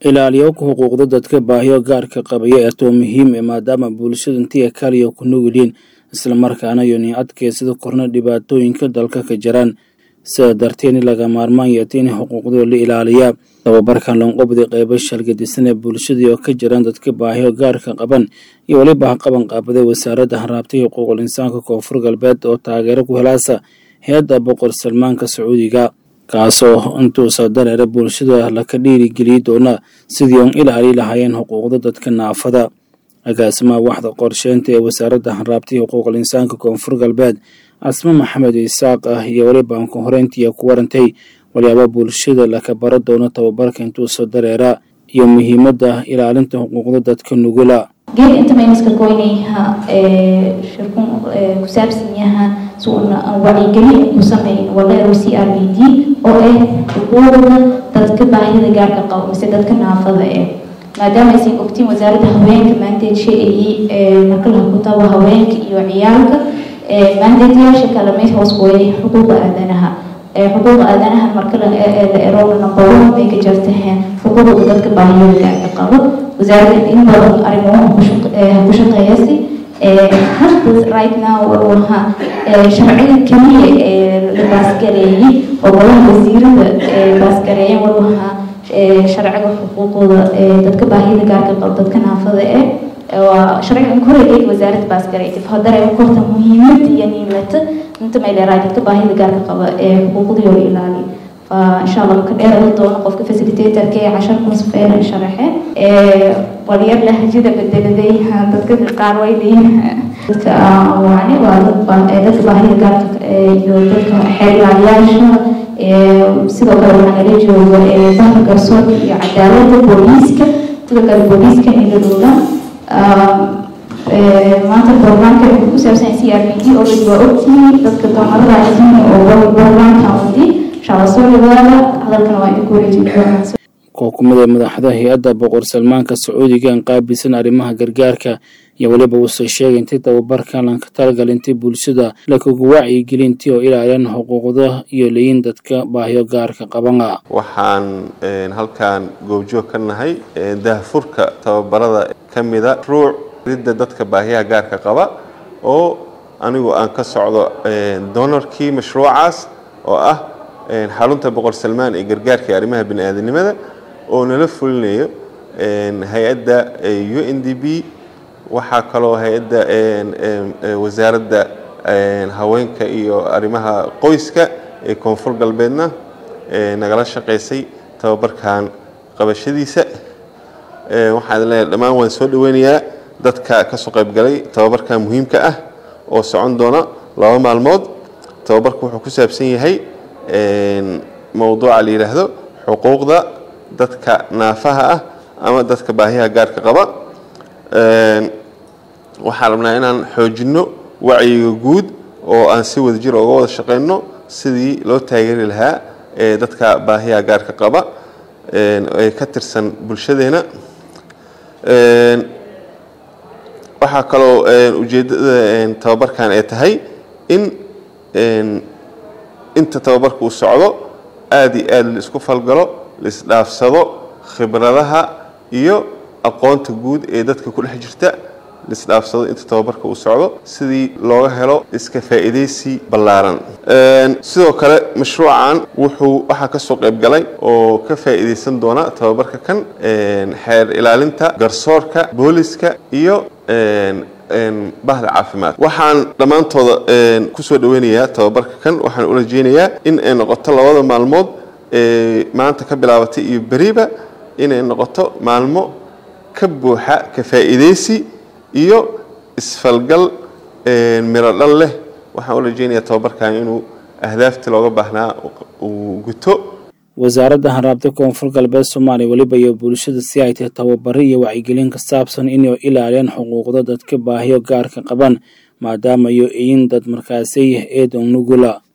ilaaliyowka xuquuqda dadka baahiyo gaarka qabaya eetoo muhiim e maadaama bulshada intiya kaliya ku nugulyiin islamarkaana yoni adkeysada korna dhibaatooyinka dalka ka jiraan sida darteed in laga maarmaan yeeto in xuquuqdooda la ilaaliyaa tababarkan lanqobdi qeybo shalgadisan ee bulshadii oo ka jiraan dadka baahiyo gaarka qaban iyo weliba haqaban qaabaday wasaaradda haraabtay xuquuqul insaanka koonfur galbeed oo taageero ku helaasa hay-adda boqor salmaanka sacuudiga kaasoo intuusa dareera bulshada laka dhiirigeliyi doona sidii on ilaali lahaayeen xuquuqda dadka naafada agaasimaha waxda qorsheynta ee wasaaradda haraabtay xuquuqul insaanka koonfur galbeed casme maxamed isaaq ah iyo weliba anku horeyntiiya ku warantay walyaaba bulshada laka bara doono tababarka intuusa dareera iyo muhiimadda ilaalinta xuquuqda dadka nugula geed inta maynaska goynayha shirkun ku saabsan yaha suuna wacyigelin ku sameyn waleero c r b d oo ah xuquuqda dadka baahida gaarka qabo mise dadka naafada eh maadaama aysan ogtiin wasaaradda haweenka maanteed sheegayay marka la kutabo haweenka iyo ciyaalka maandeedyaasha kale may hoos gooyay xuquuqa aadanaha xuquuqa aadanaha marka la erona number one bay ka jirtaheen xuquuqda dadka baahiyada gaarka qabo wasaaradda in badan arrimaha ku shaqeeyasi hadda right now waxa sharciga keliya ee la baasgareeyey oo golaha wasiirada baasgareeyeen waxa sharciga xuquuqda dadka baahiyada gaarka qabo dadka naafada eh waa sharcigan koregeed wasaaradda baasgareeytay hadare korta muhiimada iyo niimata inta mayleeraa dadka baahida gaarka qaba ee xuquuqdii oo ilaali fa insha allah ka dheerada doono qofka facilitatorka ee cashar kunsfeer sharaxe walyar lahajada bedeladay dadka qaar way leeyihin dadka wacni waa dadka baahida gaarka iyo dadka xeer ilaaliyaasha sidoo kale waxaa nala jooga bahda garsoorka iyo cadaaladda booliiska sidoo kale booliiska ila dhowla maanta barnaamijka wuxuu ku saabsan c r b d oo waa ogtihiin dadka doomarada casiimi oo barnaamijka wadi inshallah soo dhawaada hadalkana waa idinku wareejin doonaa koo kumid ee madaxda hay-adda boqor salmaanka sacuudiga aan qaabilsan arrimaha gargaarka iyo weliba uusoo sheegay intii tababarkan lanka talagalintay bulshada lakagu wacyigelintii oo ilaaliyaan xuquuqda iyo leeyin dadka baahiyo gaarka qabana waxaan halkan goobjoog ka nahay daahfurka tababarada ka mida ruuc ridda dadka baahiyaha gaarka qaba oo anigu aan ka socdo donorkii mashruucaas oo ah xarunta boqor salmaan ee gargaarka ee arrimaha bini-aadanimada oo nala fulinayo hay-adda u n d b waxaa kaloo hay-adda wasaaradda haweenka iyo arrimaha qoyska ee koonfur galbeedna nagala shaqaysay tababarkan qabashadiisa waxaan leeyahay dhammaan waan soo dhaweynayaa dadka ka soo qaybgalay tababarkan muhiimka ah oo socon doona laba maalmood tababarku wuxuu ku saabsan yahay mowduuca la yidhaahdo xuquuqda dadka naafaha ah ama dadka baahiyaha gaarka qaba waxaan rabnaa inaan xoojinno wacyiga guud oo aan si wada jir oga wada shaqeyno sidii loo taageeri lahaa dadka baahiyaha gaarka qaba ee ka tirsan bulshadeena waxaa kaloo ujeeddada tababarkan ay tahay in inta tababarka uu socdo aada iyo aada la isku falgalo la isdhaafsado khibradaha iyo aqoonta guud ee dadka ku dhex jirta la isdhaafsado inta tababarka uu socdo sidii looga helo iska faa'iidaysi ballaaran sidoo kale mashruucan wuxuu waxaa ka soo qayb galay oo ka faa'iidaysan doona tababarka kan xeer ilaalinta garsoorka booliska iyo bahda caafimaad waxaan dhammaantooda kusoo dhaweynayaa tababarka kan waxaan u rajeynayaa in ay noqoto labada maalmood ee maanta ka bilaabatay iyo beriba inay noqoto maalmo ka buuxa ka faa'iidaysi iyo isfalgal miro dhal leh waxaan u rajeynayaa tababarkan inuu ahdaaftii looga baahnaa uu guto wasaaradda haraabta koonfur galbeed soomaaliya weliba iyo bulshada si ay tahay tababaro iyo wacyigelin ka saabsan inay ilaaliyaan xuquuqda dadka baahiyo gaarka qaban maadaama iyo iyin dad markaasay eedan nugula